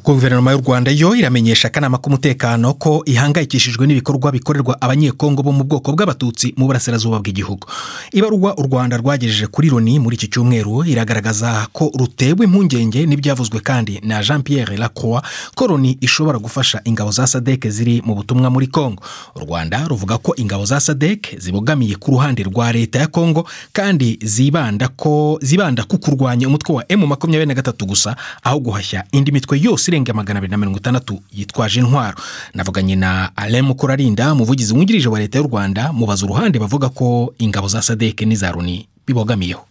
guverinoma y'u rwanda yo iramenyesha akanama k'umutekano ko ihangayikishijwe n'ibikorwa bikorerwa abanyekongo bo mu bwoko bw'abatutsi mu burasirazuba bw'igihugu ibaruwa u rwanda rwagejeje kuri loni muri iki cyumweru iragaragaza ko rutewe impungenge n'ibyavuzwe kandi na jean pierre lacroix ko loni ishobora gufasha ingabo za sadek ziri mu butumwa muri kongo u rwanda ruvuga ko ingabo za sadek zibogamiye ku ruhande rwa leta ya kongo kandi zibanda ko zibanda ku kurwanya umutwe wa emu makumyabiri na gatatu gusa aho guhashya indi mitwe yose irenga magana abiri na mirongo itandatu yitwaje intwaro navuganye na alain mukurarinda umuvugizi wungirije wa leta y'u rwanda mubaza uruhande bavuga ko ingabo za sadek n'iza runi bibogamiyeho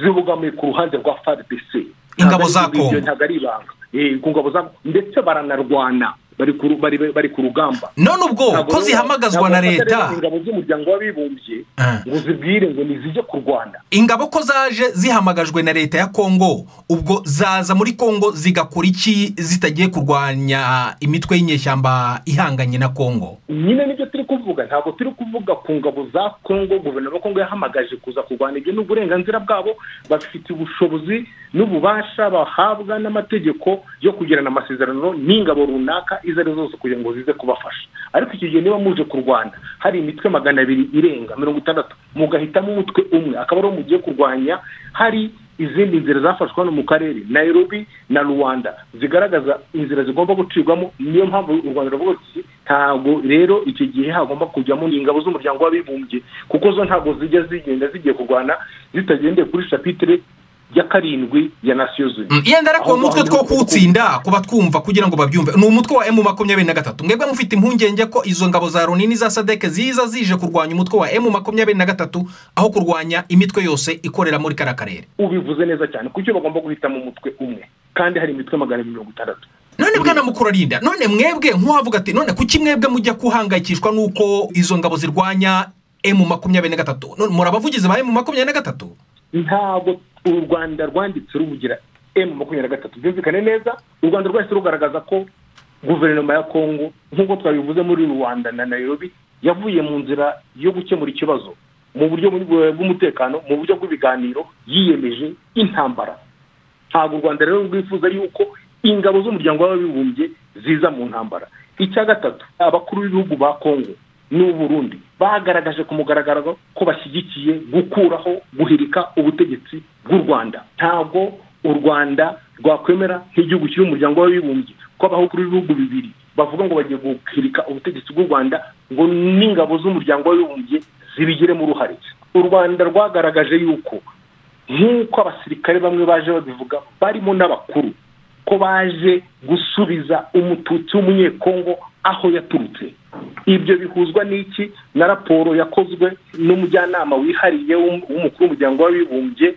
zibogamiye ku ruhande rwa frdc ingabo za kongo ntabwo ari ibanga ku ngabo za ndetse baranarwana bari ku rugamba none ubwo ko zihamagazwa na leta ingabo z'umuryango w'abibumbye ngo zibwire ngo nizijye kurwana ingabo ko zaje zihamagajwe na leta ya kongo ubwo zaza muri kongo zigakora iki zitagiye kurwanya imitwe y'inyeshyamba ihanganye na kongo nyine nibyo turi kuvuga ntabwo turi kuvuga ku ngabo za kongo guverinoma kongo yahamagaje kuza kurwanya ibyo n'uburenganzira bwabo bafite ubushobozi n'ububasha bahabwa n'amategeko yo kugirana amasezerano n'ingabo runaka izo ari zo zose kugira ngo zize kubafasha ariko iki gihe niba muje ku rwanda hari imitwe magana abiri irenga mirongo itandatu mugahitamo umutwe umwe akaba ariwo mugiye kurwanya hari izindi nzira zafashwe hano mu karere nairobi na rwanda zigaragaza inzira zigomba gucibwamo niyo mpamvu u rwanda rwose ntabwo rero icyo gihe hagomba kujyamo ingabo z'umuryango w'abibumbye kuko zo ntabwo zijya zigenda zigiye kurwana zitagendeye kuri shapitire ya karindwi ya nasiyo zunze yenda ariko uwo mutwe two kuwutsinda kuba twumva kugira ngo babyumve ni umutwe wa emu makumyabiri na gatatu mwebwe mufite impungenge ko izo ngabo za loni n'iza sadeke ziza zije kurwanya umutwe wa emu makumyabiri na gatatu aho kurwanya imitwe yose ikorera muri kariya karere ubivuze neza cyane kuko bagomba guhitamo umutwe umwe kandi hari imitwe magana abiri mirongo itandatu none bwana mukurarinda none mwebwe nk'uwavuga ati none kuki mwebwe mujya guhangayikishwa n'uko izo ngabo zirwanya emu makumyabiri na gatatu murabavugizi ba emu makumyabiri na gatatu ntabwo u rwanda rwanditse rubugira emu makumyabiri na gatatu byumvikane neza u rwanda rwahise rugaragaza ko guverinoma ya kongo nk'uko twabivuze muri rwanda na nayirobi yavuye mu nzira yo gukemura ikibazo mu buryo bw'umutekano mu buryo bw'ibiganiro yiyemeje intambara ntabwo u rwanda rero rwifuza yuko ingabo z'umuryango w'abibumbye ziza mu ntambara icya gatatu abakuru b'ibihugu ba kongo n'uburundi bagaragaje ku mugaragaro ko bashyigikiye gukuraho guhirika ubutegetsi bw'u rwanda ntabwo u rwanda rwakwemera nk'igihugu kiri umuryango w'abibumbye ko abaho kuri ibihugu bibiri bavuga ngo bagiye guhirika ubutegetsi bw'u rwanda ngo n'ingabo z'umuryango w'abibumbye zibigiremo uruhare u rwanda rwagaragaje yuko nk'uko abasirikare bamwe baje babivuga barimo n'abakuru ko baje gusubiza umututsi w'umunyekongo aho yaturutse ibyo bihuzwa n'iki na raporo yakozwe n'umujyanama wihariye w'umukuru w'umuryango w'abibumbye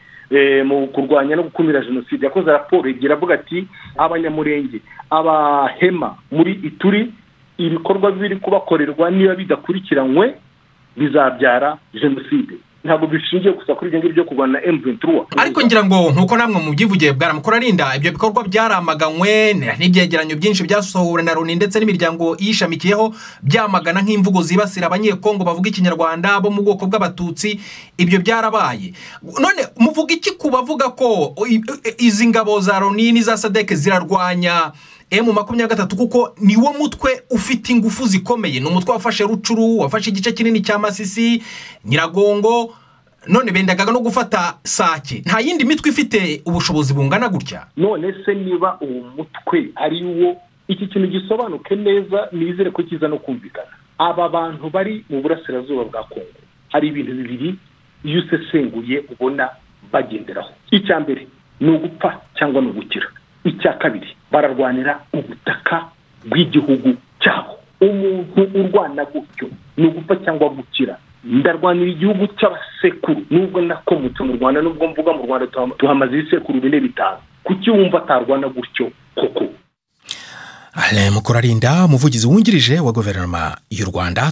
mu kurwanya no gukumira jenoside yakoze raporo igira avuga ati abanyamurenge abahema muri ituri ibikorwa biri kubakorerwa niba bidakurikiranywe bizabyara jenoside ntabwo bishingiye gusa kuri ibyo ngibyo kurwana emuventiruwa ariko ngira ngo nkuko namwe mubyivugiye bwaramukurarinda ibyo bikorwa byaramaganywe n'ibyegeranyo byinshi byasohowe na loni ndetse n'imiryango iyishamikiyeho byamagana nk'imvugo zibasira abanyekongo bavuga ikinyarwanda bo mu bwoko bw'abatutsi ibyo byarabaye none muvuga iki ku bavuga ko izi ngabo za loni n'iza sadeke zirarwanya emu makumyabiri gatatu kuko ni wo mutwe ufite ingufu zikomeye ni umutwe wafashe rucuru wafashe igice kinini cya masisi nyiragongo none bendaga no gufata sake nta yindi mitwe ifite ubushobozi bungana gutya none se niba uwo mutwe ari wo iki kintu gisobanuke neza nizere ko kiza no kumvikana aba bantu bari mu burasirazuba bwa kongo hari ibintu bibiri iyo usesenguye ubona bagenderaho icya mbere ni ugupfa cyangwa ni ugukira icya kabiri bararwanira ubutaka bw'igihugu cyabo umuntu urwana gutyo ni ugupfa cyangwa gukira ndarwanira igihugu cy'abasekuru nubwo nakomotse mu rwanda nubwo mvuga mu rwanda tuhamaze ibisekuru bine bitanu kuki wumva atarwana gutyo koko mukurarinda umuvugizi wungirije wa guverinoma y'u rwanda